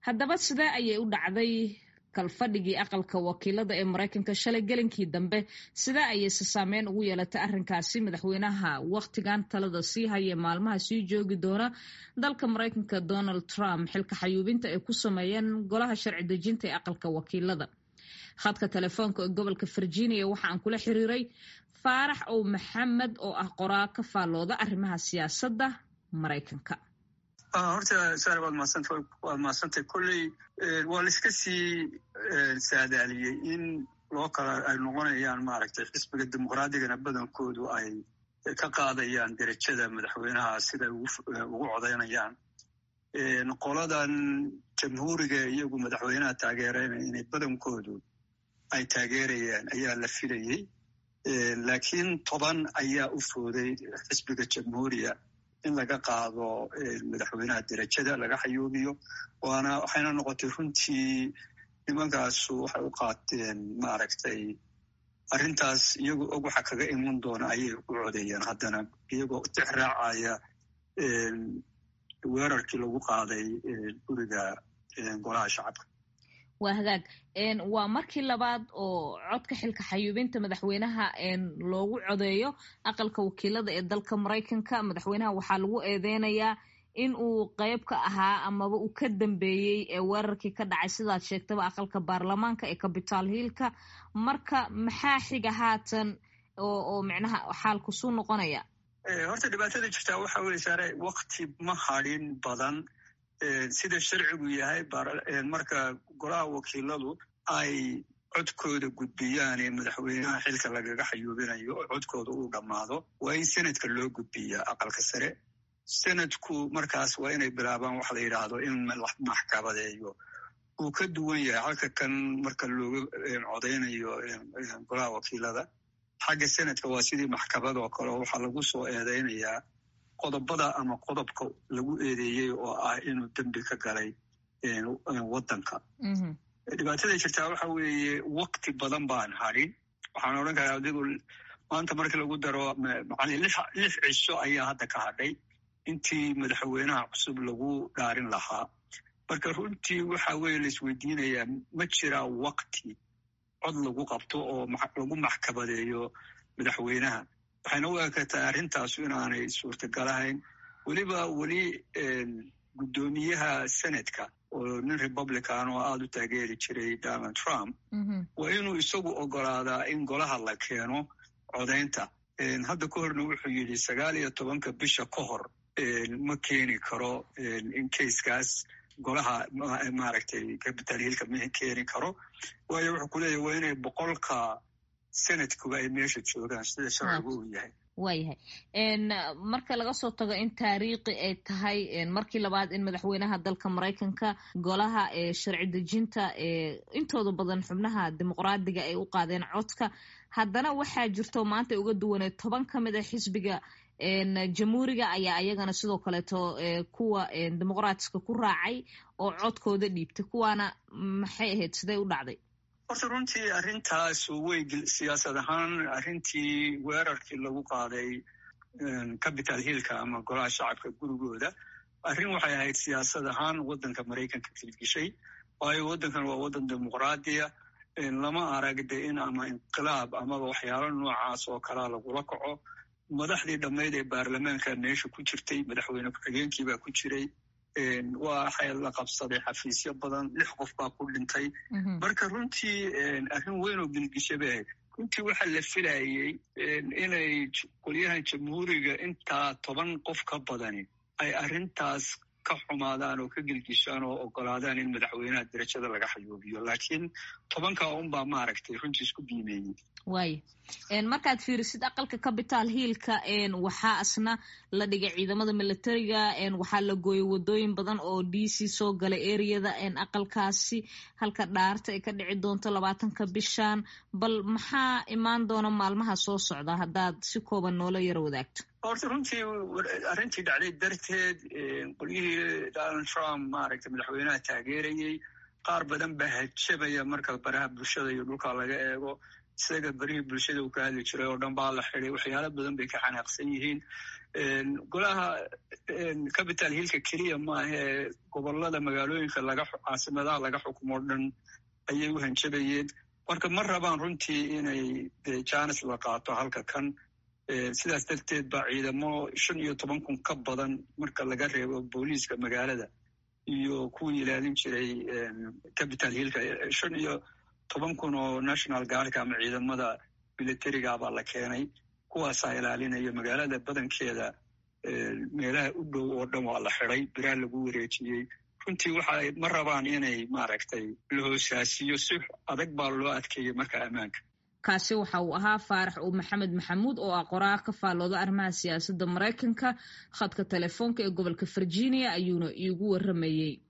haddaba sidee ayay u dhacday kalfadhigii aqalka wakiilada ee maraykanka shalay gelinkii dambe sidee ayayse saameyn ugu yeelatay arrinkaasi madaxweynaha wakhtigan talada sii haya maalmaha sii joogi doona dalka maraykanka donald trump xilka xayuubinta ay ku sameeyeen golaha sharci dejinta ee aqalka wakiilada khadka telefoonka ee gobolka virginia waxa aan kula xiriiray faarax ow maxamed oo ah qoraa ka faallooda arrimaha siyaasadda maraykanka horta sar waad maasanta waad mahadsantay kolley waa la iska sii saadaaliyey in loo kala ay noqonayaan maaragtay xisbiga dimuqraadigana badankoodu ay ka qaadayaan derajada madaxweynaha siday ugu codaynayaan qoladan jamhuuriga iyagu madaxweynaha taageerayna inay badankoodu ay taageerayaan ayaa la filayey laakiin toban ayaa u fooday xisbiga jamhuuriya in laga qaado madaxweynaha derajada laga xayuubiyo waana waxayna noqotay runtii nimankaasu waxay u qaateen maaragtay arrintaas iyagoo og waxa kaga iman doona ayay u codeeyeen haddana iyagoo tix raacaya weerarkii lagu qaaday guriga golaha shacabka waa hagaag waa markii labaad oo codka xilka xayuubinta madaxweynaha loogu codeeyo aqalka wakiilada ee dalka maraykanka madaxweynaha waxaa lagu eedeynayaa in uu qeyb ka ahaa amaba uu ka dambeeyey ee weerarkii ka dhacay sidaad sheegtaba aqalka baarlamaanka ee capital hiilka marka maxaa xiga haatan oo micnaha xaalku suu noqonaya horta dhibaatada jirtaa waxa weye saare wakti ma hadhin badan sida sharcigu yahay marka golaha wakiiladu ay codkooda gudbiyaan ee madaxweynaha xilka lagaga xayuubinayo oo codkooda uu dhammaado waa in senadka loo gudbiyaa aqalka sare senadku markaas waa inay bilaabaan waxa la yidhaahdo in la maxkamadeeyo uu ka duwan yahay halka kan marka looga codaynayo golaha wakiilada xagga senadka waa sidii maxkamad oo kale oo waxaa lagu soo eedeynayaa qodobada ama qodobka lagu eedeeyey oo ah inuu dembi ka galay waddanka dhibaatada jirtaa waxa weeye wakti badan baan hadhin waxaan odhan karaa adigu maanta markii lagu daro macali lix cisho ayaa hadda ka hadhay intii madaxweynaha cusub lagu dhaarin lahaa marka runtii waxa weye la isweydiinayaa ma jiraa wakti cod lagu qabto oo lagu maxkamadeeyo madaxweynaha waxayna u ekataa arrintaasu inaanay suurtagalahayn weliba weli guddoomiyaha senadka oo nin republican oo aada u taageeri jiray donald trump waa inuu isagu ogolaadaa in golaha la keeno codaynta hadda ka horna wuxuu yidhi sagaal iyo tobanka bisha ka hor ma keeni karo in kayskaas golaha maaragtay capital hiilka ma keeni karo waayo wuxuu ku leeyahy waa inay boqolka senadkuba ay meesha joogaan sida sharcigu uu yahay waayahay marka laga soo tago in taariikhi ay tahay markii labaad in madaxweynaha dalka maraykanka golaha ee sharci dejinta ee intooda badan xubnaha dimuqraadiga ay u qaadeen codka haddana waxaa jirto maanta ay uga duwaneed toban ka mid a xisbiga jamhuuriga ayaa ayagana sidoo kaleeto kuwa dimuqraatiska ku raacay oo codkooda dhiibtay kuwaana maxay ahayd sidee u dhacday horta runtii arrintaas way siyaasad ahaan arrintii weerarkii lagu qaaday capital hiilka ama golaha shacabka gurigooda arrin waxay ahayd siyaasad ahaan waddanka maraykanka kilgishay waayo waddankan waa waddan dimuqraadiya lama arag de in ama inqilaab amaba waxyaalo noocaas oo kalaa lagula kaco madaxdii dhammayd ee baarlamaanka meesha ku jirtay madaxweyne ku-xigeenkii baa ku jiray waxay la qabsaday xafiisyo badan lix qof baa ku dhintay marka runtii arrin weyn oo gilgisha bay ahayd runtii waxaa la filayey inay qolyahan jamhuuriga intaa toban qof ka badani ay arrintaas ka xumaadaan oo ka gilgishaan oo ogolaadaan in madaxweynaha derajada laga xayuubiyo laakiin tobankaa unbaa maaragtay runtii isku biimeeyey waaya markaad fiirisid aqalka capital hiilka waxaa asna la dhigay ciidamada militariga waxaa la gooyey wadooyin badan oo d c soo galay ereyada aqalkaasi halka dhaarta ay ka dhici doonto labaatanka bishan bal maxaa imaan doona maalmaha soo socda haddaad si kooban noola yaro wadaagto horta runtii arrintii dhacday darteed qolyihii donald trump maaragtay madaxweynaha taageerayey qaar badan baa hajabaya marka baraha bulshada iyo dhulka laga eego isaga berihii bulshada uu ka hadli jiray oo dhan baa la xiday waxyaalo badan bay ka xanaaqsan yihiin golaha capital hillka keliya maahee gobolada magaalooyinka laga caasimadaha laga xukumo o dhan ayay u hanjabayeen marka ma rabaan runtii inay janis la qaato halka kan sidaas darteed baa ciidamo shan iyo toban kun ka badan marka laga reebo booliiska magaalada iyo kuwii ilaalin jiray capital hillka shan iyo toban kun oo national guardka ama ciidamada militariga baa la keenay kuwaasaa ilaalinaya magaalada badankeeda meelaha u dhow oo dhan waa la xiday biraa lagu wareejiyey runtii waxa ma rabaan inay maaragtay la hoosaasiyo si adag baa loo adkeeyey marka ammaanka kaasi waxa uu ahaa faarax uu maxamed maxamuud oo ah qoraa ka faallooda arrimaha siyaasadda maraykanka khadka telefoonka ee gobolka virginia ayuuna iigu warramayey